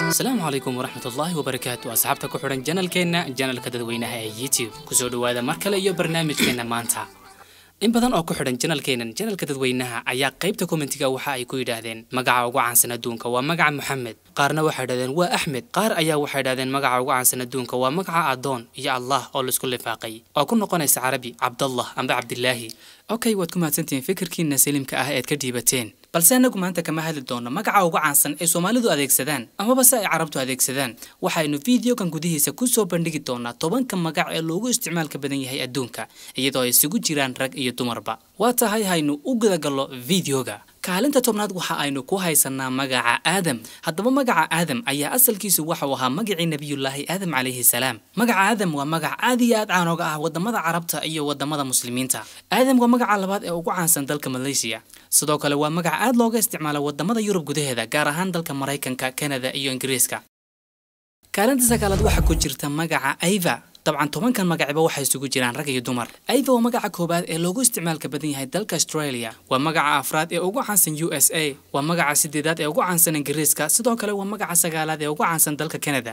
asalaamu calaykum waraxmatullaahi wabarakaatu asxaabta ku xidhan janalkeenna janalka dadweynaha ee youtube kusoo dhowaada mar kale iyo barnaamijkeenna maanta in badan oo ku xidhan janalkeennan janalka dadweynaha ayaa qaybta kommentiga waxa ay ku yidhaahdeen magaca ugu caansan adduunka waa magaca moxamed qaarna waxay idhahdeen waa axmed qaar ayaa waxay idhahdeen magaca ugu caansan adduunka waa magaca adoon iyo allah oo laisku lifaaqay oo ku noqonaysa carabi cabdallah amba cabdilaahi okay waad ku mahadsantihiin fikirkiina saliimka ah eed ka dhiibateen balse annagu maanta kama hadli doono magaca ugu caansan ay soomaalidu adeegsadaan amaba se ay carabtu adeegsadaan waxaynu videokan gudihiisa kusoo bandhigi doonaa tobanka magac ee loogu isticmaalka badan yahay adduunka iyadoo ay isugu jiraan rag iyo dumarba waa tahay haynu u gudagallo videoga kaalinta tobnaad waxa aynu ku haysanaa magaca aadam haddaba magaca aadam ayaa asalkiisu waxau ahaa magacii nebiyullaahi aadam calayhi salaam magaca aadam waa magac aad iyo aad caanooga ah wadamada carabta iyo wadamada muslimiinta aadam waa magaca labaad ee ugu caansan dalka malaysiya sidoo kale waa magac aad looga isticmaalo wadamada yurub gudaheeda gaar ahaan dalka maraykanka kanada iyo ingiriiska kaalinta sagaalaad waxaa ku jirta magaca aiva dabcan tobankan magacba waxay isugu jiraan rag iyo dumar aiva waa magaca koowaad ee loogu isticmaalka badan yahay dalka australia waa magaca afraad ee ugu caansan u s a waa magaca sideedaad ee ugu caansan ingiriiska sidoo kale waa magaca sagaalaad ee ugu caansan dalka canada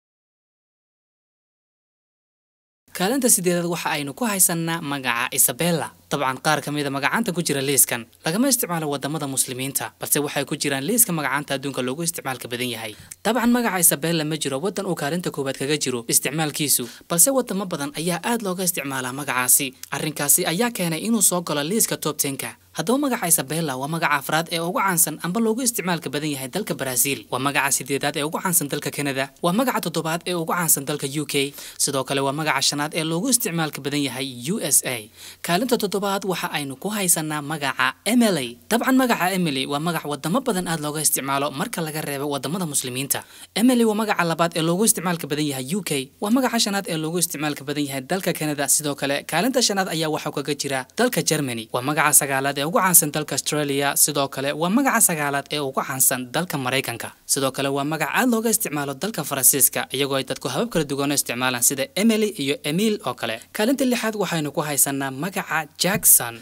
kaalinta sideedaad waxa aynu ku haysanaa magaca isabella dabcan qaar ka mida magacaanta ku jira liiskan lagama isticmaalo wadamada muslimiinta balse waxay ku jiraan liiska magacaanta adduunka loogu isticmaalka badan yahay dabcan magaca isabella ma jiro waddan uu kaalinta koowaad kaga jiro isticmaalkiisu balse wadamo badan ayaa aad looga isticmaalaa magacaasi arrinkaasi ayaa keenay inuu soo galo liiska top tenka haddaba magaca isabella waa magaca afraad ee ugu caansan amba loogu isticmaalka badan yahay dalka baraaziil waa magaca sideedaad ee ugu caansan dalka kanada waa magaca toddobaad ee ugu caansan dalka u k sidoo kale waa magaca shanaad ee loogu isticmaalka badan yahay u s a kaalinta toddobaad waxa aynu ku haysanaa magaca emily dabcan magaca emily waa magac wadamo badan aad looga isticmaalo marka laga reebo wadamada muslimiinta emily waa magaca labaad ee loogu isticmaalka badan yahay u k waa magaca shanaad ee loogu isticmaalka badan yahay dalka kanada sidoo kale kaalinta shanaad ayaa waxaa kaga jira dalka germany waa magaca sagaalaad ee ugu caansan dalka australia sidoo kale waa magaca sagaalaad ee ugu caansan dalka maraykanka sidoo kale waa magac aad looga isticmaalo dalka faransiiska iyagoo ay dadku habab kala duwan u isticmaalaan sida emily iyo emil oo kale kaalinta lixaad waxaynu ku haysanaa magaca jackson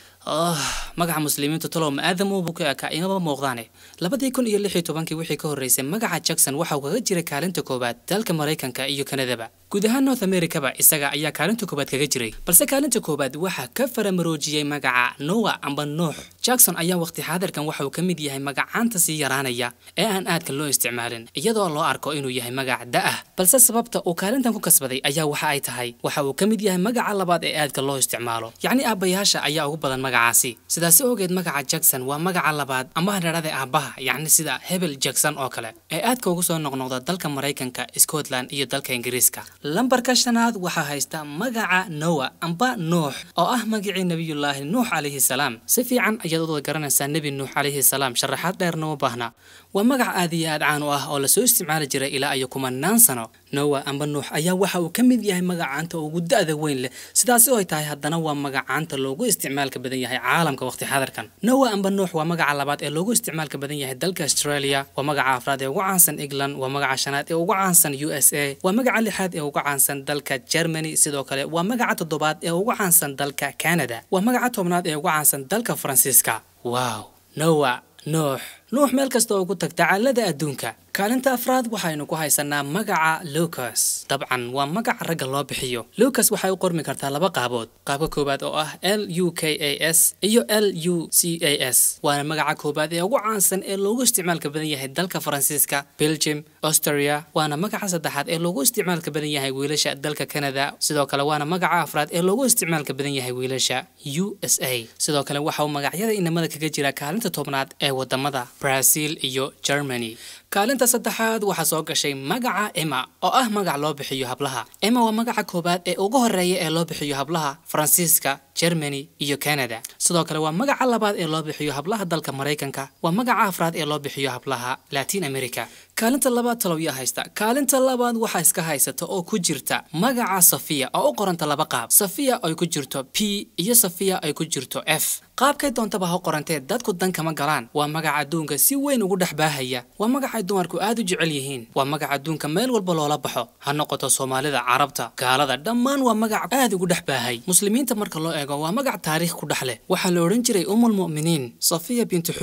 magaca muslimiintu talow ma aadam uubu ka ekaa imaba muuqdaane labadii kun iyo lix iyo tobankii wixii ka horreysay magaca jackson waxa uu kaga jiray kaalinta koowaad dalka maraykanka iyo kanadaba guud ahaan north americaba isaga ayaa kaalinta koowaad kaga jiray balse kaalinta koowaad waxaa ka faramaroojiyey magaca noa amba nuux jackson ayaa waqti xaadirkan waxa uu ka mid yahay magacaanta sii yaraanaya ee aan aadka loo isticmaalin iyadoo loo arko inuu yahay magac da-ah balse sababta uu kaalintan ku kasbaday ayaa waxa ay tahay waxa uu ka mid yahay magaca labaad ee aadka loo isticmaalo yacni aabbayaasha ayaa ugu badan magacaasi sidaasi ogeed magaca jackson waa magaca labaad ama hadharada aabbaha yacni sida hebel jackson oo kale ee aadka ugu soo noqnoqda dalka maraykanka scotland iyo dalka ingiriiska lambarka shanaad waxaa haysta magaca noa amba nuux oo ah magacii nebiyullaahi nuux calayhi salaam si fiican ayaad uda garanaysaa nebi nuux calayhi salaam sharaxaad dheerna uma baahna waa magac aad iyo aad caan u ah oo lasoo isticmaali jiray ilaa iyo kumanaan sano nowa amba nuux ayaa waxa uu ka mid yahay magacaanta ugu da-da weyn leh sidaasi oo ay tahay haddana waa magacaanta loogu isticmaalka badan yahay caalamka waqti xadarkan nowa amba nuux waa magaca labaad ee loogu isticmaalka badan yahay dalka australia waa magaca afraad ee ugu caansan england waa magaca shanaad ee ugu caansan u s a waa magaca lixaad ee ugu caansan dalka germany sidoo kale waa magaca toddobaad ee ugu caansan dalka canada waa magaca tobnaad ee ugu caansan dalka faransiiska wow nowa nuux nuux meel kasta oo ku tagta caalada adduunka kaalinta afraad waxaynu ku haysanaa magaca lucas dabcan waa magac ragga loo bixiyo lucas waxay u qormi kartaa laba qaabood qaabka koowaad oo ah l u k a s iyo l u c a s waana magaca koowaad ee ugu caansan ee loogu isticmaalka badan yahay dalka faransiiska belgium austria waana magaca saddexaad ee loogu isticmaalka badan yahay wiilasha dalka canada sidoo kale waana magaca afraad ee loogu isticmaalka badan yahay wiilasha u s a sidoo kale waxa uu magacyada inamada kaga jira kaalinta tobnaad ee wadamada brazil iyo germany kaalinta saddexaad waxaa soo gashay magaca emma oo ah magac loo bixiyo hablaha emma waa magaca koowaad ee ugu horreeya ee loo bixiyo hablaha faransiiska germany iyo canada sidoo kale waa magaca labaad ee loo bixiyo hablaha dalka maraykanka waa magaca afraad ee loo bixiyo hablaha latin america kaalinta labaad talowya haysta kaalinta labaad waxaa iska haysata oo ku jirta magaca safiya oo u qoranta laba qaab safiya ay ku jirto p iyo safiya ay ku jirto f qaabkay doontaba ha qorantee dadku dan kama galaan waa magaca adduunka si weyn ugu dhex baahaya waa magacay dumarku aad u jecel yihiin waa magaca adduunka meel walba loola baxo ha noqoto soomaalida carabta gaalada dhammaan waa magac aad ugu dhex baahay muslimiinta marka loo eego waa magac taariikh ku dhex leh waxaa la odhan jiray umulmu'miniin safiya bintu xuyey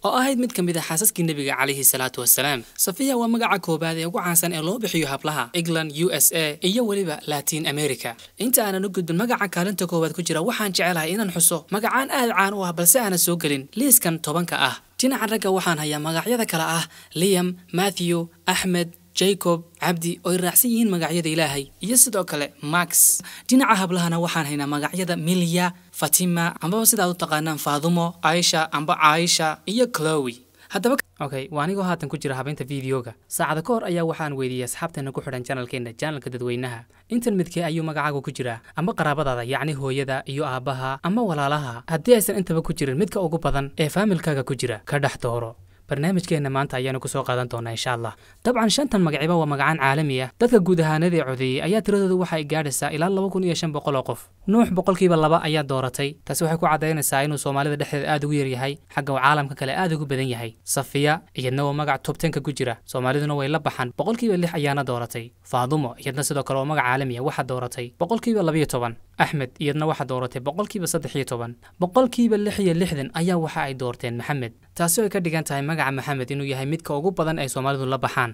oo ahayd mid ka mid a xaasaskii nebiga calayhi salaatu wasalaam safiya waa magaca koobaad ee ugu caansan ee loo bixiyo hablaha england u s a iyo weliba latin america inta aanan u gudbin magaca kaalinta koowaad ku jira waxaan jecelahay inaan xuso magacaan aad caan u ah balse aanan soo gelin liiskan tobanka ah dhinaca ragga waxaan hayaa magacyada kale ah liam matthew axmed jacob cabdi oo ay raacsan yihiin magacyada ilaahay iyo sidoo kale max dhinaca hablahana waxaan haynaa magacyada milya fatima ambaba sidaad u taqaanaan faadumo aisha amba caaisha iyo clowi haddaba okay waa anigoo haatan ku jira habeynta videoga saacada ka hor ayaa waxaan weydiiyey asxaabteena ku xidhan janalkeena janalka dadweynaha intan midkee ayuu magacaagu ku jiraa ama qaraabadaada yacni hooyada iyo aabbaha ama walaalaha haddii aysan intaba ku jirin midka ugu badan ee faamilkaaga ku jira ka dhex dooro barnaamijkeenna maanta ayaanu ku soo qaadan doonaa insha allah dabcan shantan magaciba waa magacaan caalami ah dadka guud ahaanadii codeeyey ayaa tiradoodu waxa ay gaadhaysaa ilaa laba kun iyo shan boqol oo qof nuux boqolkiiba laba ayaa dooratay taasi waxay ku caddaynaysaa inuu soomaalida dhexdeeda aad ugu yaryahay xagga uu caalamka kale aad ugu badan yahay safiya iyadna waa magac tobtenka ku jira soomaaliduna way la baxan boqolkiiba lix ayaana dooratay faadumo iyadna sidoo kale waa magac caalami ah waxaa dooratay boqolkiiba labayo toban axmed iyadna waxaa dooratay boqolkiiba saddex iyo toban boqolkiiba lix iyo lixdan ayaa waxa ay doorteen maxamed taasi oo ay ka dhigan tahay magaca maxamed inuu yahay midka ugu badan ay soomaalidu la baxaan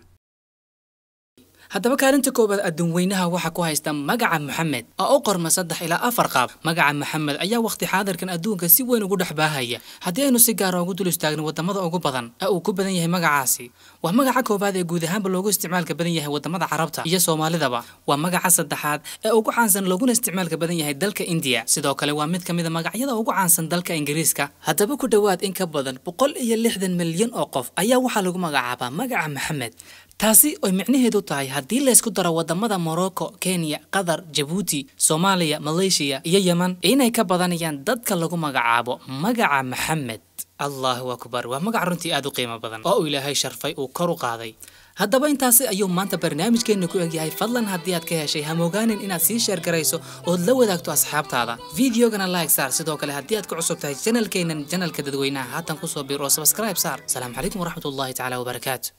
haddaba kaalinta koowaad adduunweynaha waxaa ku haysta magaca maxamed oo u qorma saddex ilaa afar qaab magaca maxamed ayaa wakhti xaadirkan adduunka si weyn ugu dhex baahaya haddii aynu si gaara ugu dul istaagno wadamada ugu badan ee uu ku badan yahay magacaasi waa magaca koowaad ee guud ahaanba loogu isticmaalka badan yahay wadamada carabta iyo soomaalidaba waa magaca saddexaad ee ugu caansan looguna isticmaalka badan yahay dalka indiya sidoo kale waa mid ka mid a magacyada ugu caansan dalka ingiriiska haddaba ku dhowaad in ka badan boqol iyo lixdan milyan oo qof ayaa waxaa lagu magacaabaa magaca maxamed taasi oy micnaheedu tahay haddii laysku daro wadamada morocco kenya qatar jabuuti soomaaliya maleeshiya iyo yeman inay ka badanayaan dadka lagu magacaabo magaca maxamed allahu akbar waa magac runtii aad u qiimo badan oo uu ilaahay sharfay uu kor u qaaday haddaba intaasi ayuu maanta barnaamijkeenna ku egyahay fadlan haddii aad ka heshay hamoogaanin inaad sii sheer garayso ood la wadaagto asxaabtaada videogana like saar sidoo kale haddii aad ku cusub tahay janalkeennan janalka dadweynaha haatan kusoo biir oo subscribe saar asalaamu calaykum waraxmatullahi tacaala wabarakaatu